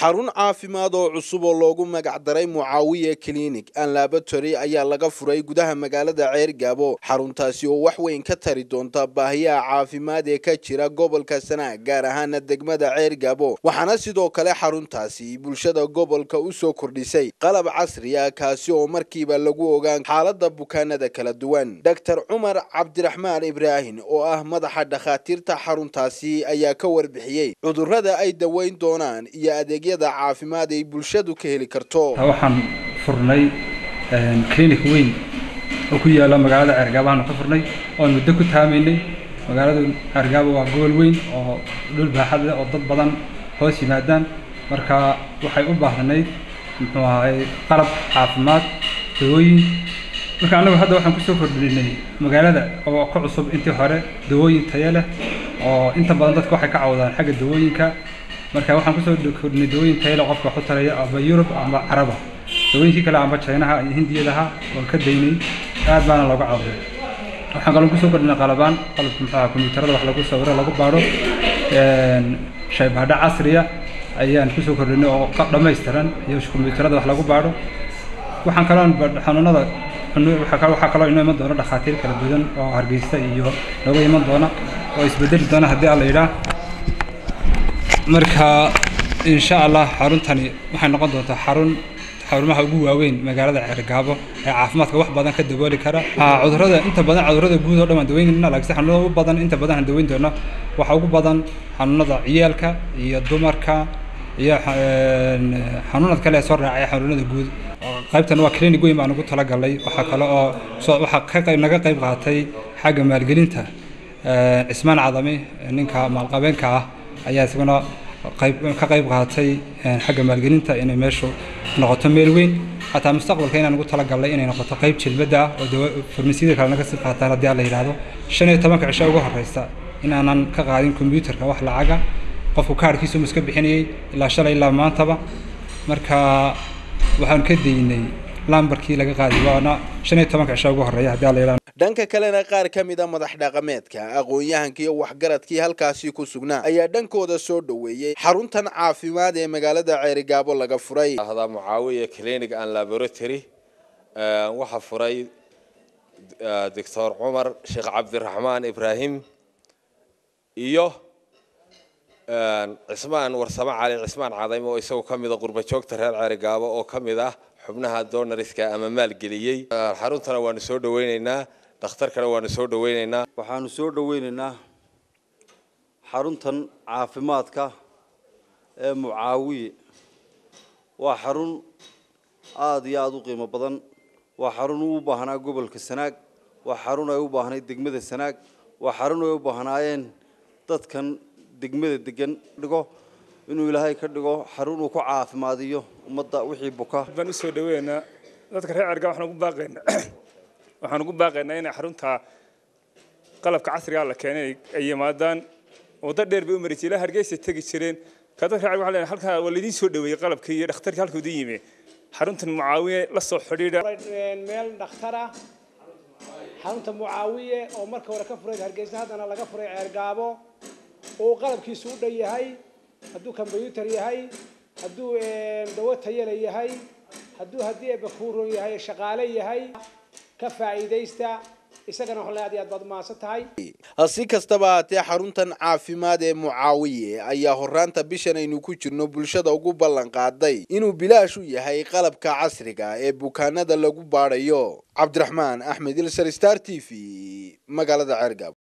xarun caafimaad oo cusub oo loogu magacdaray mucaawiya clinic and laboratory ayaa laga furay gudaha magaalada ceergaabo xaruntaasi oo wax weyn ka tari doonta baahiyaha caafimaad ee ka jira gobolka sanaag gaar ahaana degmada ceergaabo waxaana sidoo kale xaruntaasi bulshada gobolka u soo kordhisay qalab casri ah kaasi oo markiiba lagu ogaan xaalada bukaanada kala duwan doctor cumar cabdiraxmaan ibraahim oo ah madaxa dhakhaatiirta xaruntaasi ayaa ka warbixiyey cudurrada ay daweyn doonaan iyo adeegyada caafimaad ay bulshadu ka heli karto waxaan furnay clinic weyn oo ku yaala magaalada ceergaabo aanu ka furnay oon muddo ku taamaynay magaalada ceergaabo waa gobol weyn oo dhul baaxad leh oo dad badan hoos yimaadaan marka waxay u baahnayd muxuu ahay qalab caafimaad dawooyin marka annagu hadda waxaan kusoo kordhinay magaalada oo ka cusub intii hore dawooyin tayo leh oo inta badan dadka waxay ka cawdaan xagga dawooyinka marka waxaan kusoo kordhinay dawooyin tayo leh qofka waxu taraya amba yurub amba caraba dawooyinkii kale amba chinaha iyo hindiyadaha waan ka daynay aad baana looga cawday waxaan kaloo kusoo kordhinay qalabaan qalabka muxuu ahaa kombiyuutarada wax lagu sawiro lagu baadho shaybaadho casriya ayaan kusoo kordhinay oo dhammaystiran iyo kombiyuutarada wax lagu baadho waxaan kaloo xanuunada waxaa kaloo inoo iman doona dhakhaatiir kala duwan oo hargeysa iyo nooga iman doona oo isbedeli doona haddii alla yidhaah marka insha allah xaruntani waxay noqon doontaa xarun xarumaha ugu waaweyn magaalada ceergaabo ee caafimaadka wax badan ka dabooli kara cudurrada inta badan cudurrada guud oo dhan waan daweynayna laakiin xanuunada ugu badan inta badan aan daweyn doono waxaa ugu badan xanuunada ciyaalka iyo dumarka iyo xanuunad kale ee soo raacaya xanuunada guud qaybtan waa clinic weyn baan ugu talagalay waxaa kale oo waxaa ka qayb naga qayb qaatay xagga maalgelinta cismaan cadami ninka maalqabeenka ah ayaa isaguna qayb ka qayb qaatay xagga maalgelinta inay meeshu noqoto meel weyn xataa mustaqbalka inaan ugu talagalnay inay noqoto qayb jilbadda ah oo farmasiyada kale naga sii qaataan haddii alla yidhaahdo shan iyo tobanka cisho ugu horeysa in aanan ka qaadin kombiyuutarka wax lacaga qofku kaarhkiisu ma iska bixinayay ilaa shalay ilaa maantaba marka waxaan ka daynay lambarkii laga qaadi waana shan iyo tobanka cisho ugu horreeya haddii alla yidhahdo dhanka kalena qaar ka mid a madax dhaqameedka aqoon-yahanka iyo waxgaradkii halkaasi ku sugnaa ayaa dhankooda soo dhoweeyey xaruntan caafimaad ee magaalada ceerigaabo laga furay hada mucaawiya clinic and laboratory waxaa furay doctor cumar sheekh cabdiraxmaan ibraahim iyo cismaan warsamo cali cismaan cadayme oo isagoo ka mid a qurba joogta reer ceerigaabo oo ka mid ah xubnaha donariska ama maalgeliyey xaruntana waanu soo dhaweyneynaa dhakhtarkana waanu soo dhaweyneynaa waxaanu soo dhaweyneynaa xaruntan caafimaadka ee mucaawiye waa xarun aada iyo aada u qiimo badan waa xarun u baahnaa gobolka sanaag waa xarun ay u baahnayd degmada sanaag waa xarun ay u baahnaayeen dadkan degmada degan dhigo inuu ilaahay ka dhigo xarun uu ku caafimaadiyo ummadda wixii buka baan u soo dhaweynaa dadka reer cerga waxaan ugu baaqaynaa waxaan ugu baaqaynaa inay xarunta qalabka casriga la keenay ay yimaadaan waddo dheer bay u mari jireen hargeysa tegi jireen ka dadka reer waxaa leenahay halkaa waa laydin soo dhaweeyey qalabkii iyo dhakhtarkii halkuu idin yimi xaruntan mucaawiye la soo xidhiidha meel dhakhtara xarunta mucaawiye oo marka hore ka furay hargeysa haddana laga furay ceergaabo oo qalabkiisu u dhan yahay hadduu kombyuutar yahay hadduu dawo tayale yahay hadduu haddii ebakuuron yahay shaqaale yahay ka faa'iidaysta isagana waxaan aad iyo aad baad umahadsan tahay si kastaba haatee xaruntan caafimaad ee mucaawiye ayaa horaanta bishan aynu ku jirno bulshada ugu ballan qaaday inuu bilaash u yahay qalabka casriga ee bukaanada lagu baadhayo cabdiraxmaan axmed ilsar star t v magaalada ceergaab